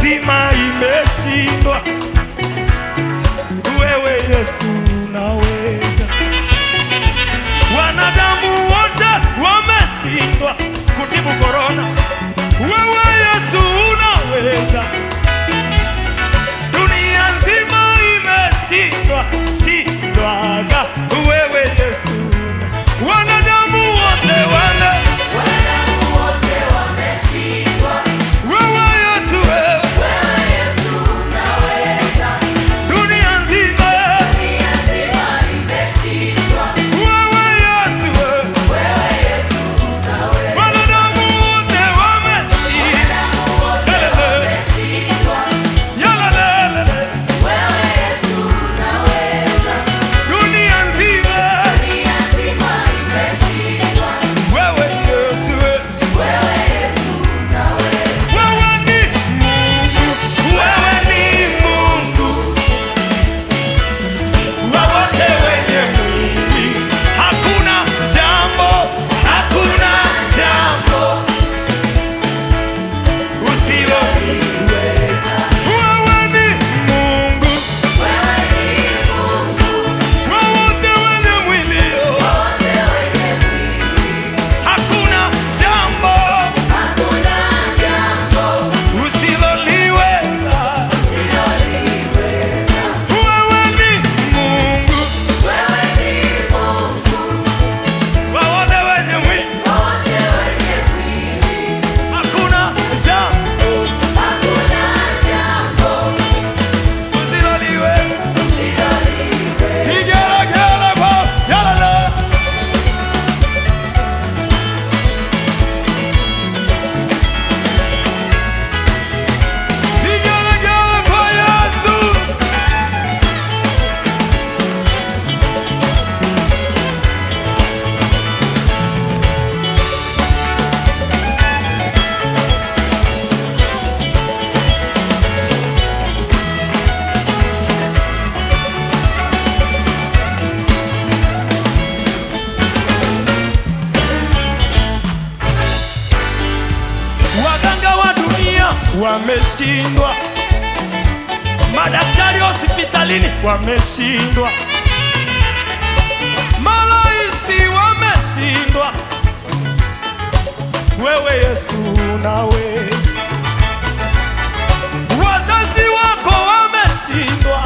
nzima imeshindwa, wewe Yesu unaweza. Wanadamu wote wameshindwa kutibu korona, wewe Yesu unaweza. Dunia nzima imeshindwa, shindwaga, wewe Yesu. Wanadamu wote wana Wanadamu wote wameshindwa, wewe Yesu, wewe wewe Yesu unaweza. dunia nzima Dunia nzima imeshindwa, wewe Yesu, wewe wewe Yesu unaweza. wanadamu wote wameshindwa, Wanadamu wote wameshindwa, yalalele wewe Yesu unaweza. dunia nzima Dunia nzima imeshindwa, wewe Yesu, wewe wewe Yesu unaweza. Wewe ni Mungu, wewe ni Mungu wa wote wenye mwili. Hakuna jambo, hakuna jambo usiloliweza. Wewe ni Mungu Wewe ni Mungu, wa wote wenye mwili. wote wenye mwili. Hakuna jambo Hakuna jambo usiloliweza. usiloliweza. Wewe ni Mungu Wewe ni Mungu, wa wote wenye mwili. wote wenye mwili. Hakuna jambo Hakuna jambo usiloliweza. usiloliweza. Igelegele kwa yalala. Igelegele kwa Yesu. Waganga wa dunia wameshindwa, madaktari hospitalini wameshindwa, maraisi wameshindwa. Wewe Yesu unaweza. Wazazi wako wameshindwa,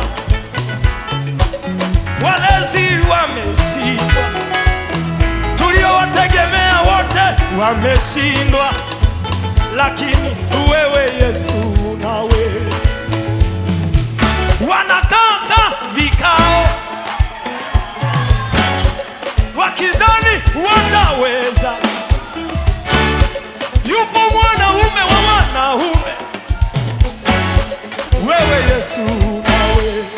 walezi wameshindwa, tuliowategemea wote wameshindwa lakini wewe Yesu unaweza. Wanakaa vikao wakizani wataweza. Yupo mwanaume wa wanaume, wewe Yesu unaweza.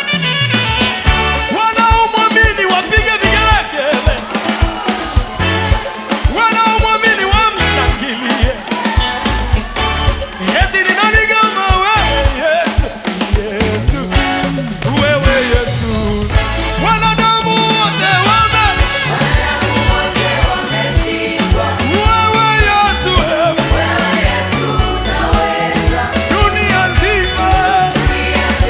Wanaomwamini wapige vigelegele, wanaomwamini wamshangilie. Eti ni nani kama wewe Yesu? Yesu, wewe Yesu. Wanadamu wote wame, Wanadamu wote wameshindwa, wewe Yesu, wewe. wewe Yesu unaweza. Dunia nzima, Dunia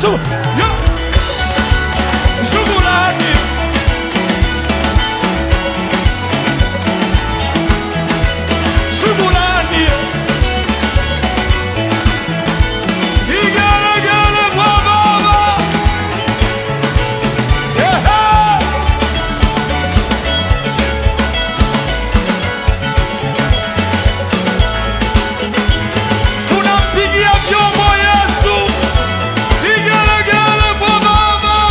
shugu ya shughulani shughulani igelegele kwa baba Ehe. tunampigia vyombo Yesu, vigelegele kwa Baba.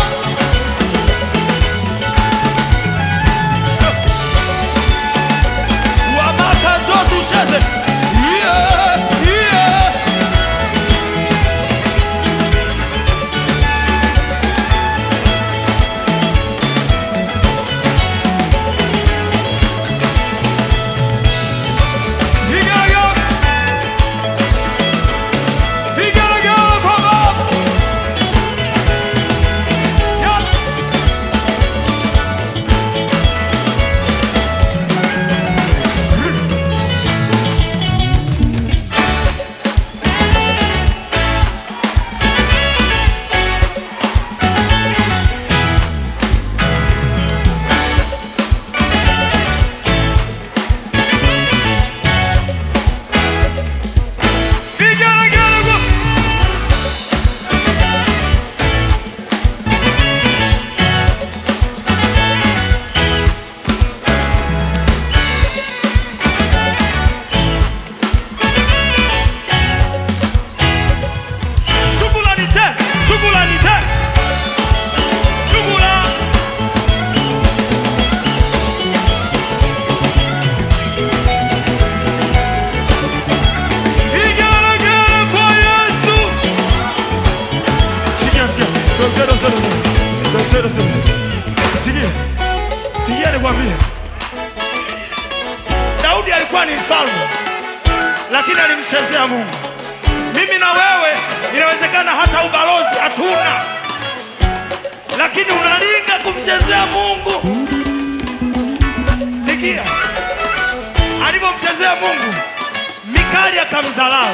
Wamaka njoo tucheze. Yeah, yeah. Vigelegele. Vigelegele kwa Baba. Yeah. Vigelegele kwa Shughulani tena, shughulani tena. Shughula. Vigelegele kwa Yesu. Sikia, sikia. Dose, dose, dose. Dose, dose. Sikia. Sikia nikwambie. Daudi alikuwa ni mfalme lakini alimchezea Mungu. Mimi na wewe inawezekana hata ubalozi hatuna, lakini unalinga kumchezea Mungu. Sikia alivyomchezea Mungu, Mikali akamdharau,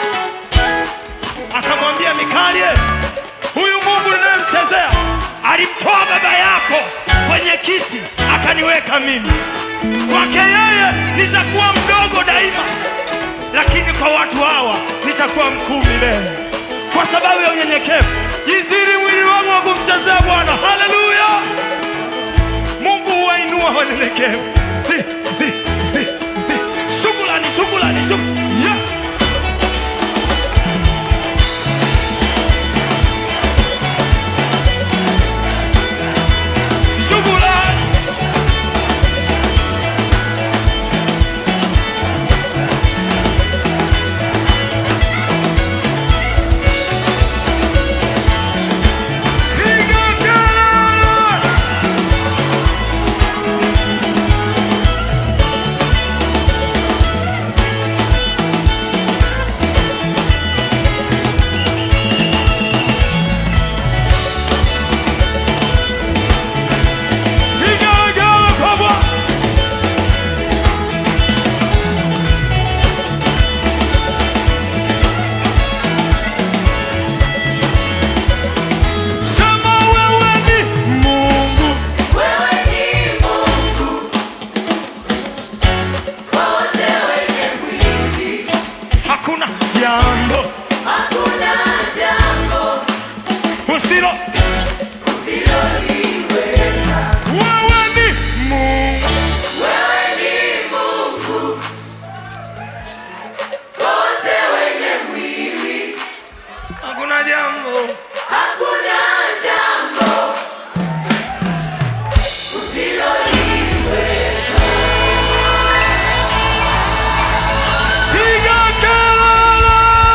akamwambia Mikali, huyu Mungu ninayemchezea alimtoa baba yako kwenye kiti akaniweka mimi. Kwake yeye nitakuwa mdogo daima, lakini kwa watu hawa nitakuwa mkuu milele, kwa sababu ya unyenyekevu. Jiziri mwili wangu wa kumchezea Bwana. Haleluya! Mungu huwainua wanyenyekevu. Si, si, si, si. Shukrani, shukrani, shukrani. Yeah. Shukrani. Piga kelele! Piga kelele kwa Bwana! Sema wewe ni Mungu. Wewe ni Mungu, wote wenye mwili, Hakuna jambo hakuna jambo usilo. usiloliweza. Wewe ni Mungu. Wewe ni Mungu, wote wenye mwili, Hakuna jambo hakuna jambo usiloliweza. piga kelele.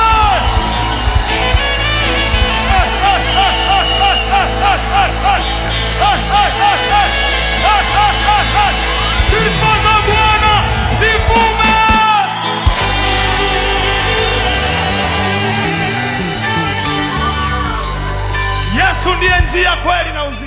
Sifa za Bwana zivume. Yesu ndiye njia, kweli na uzima.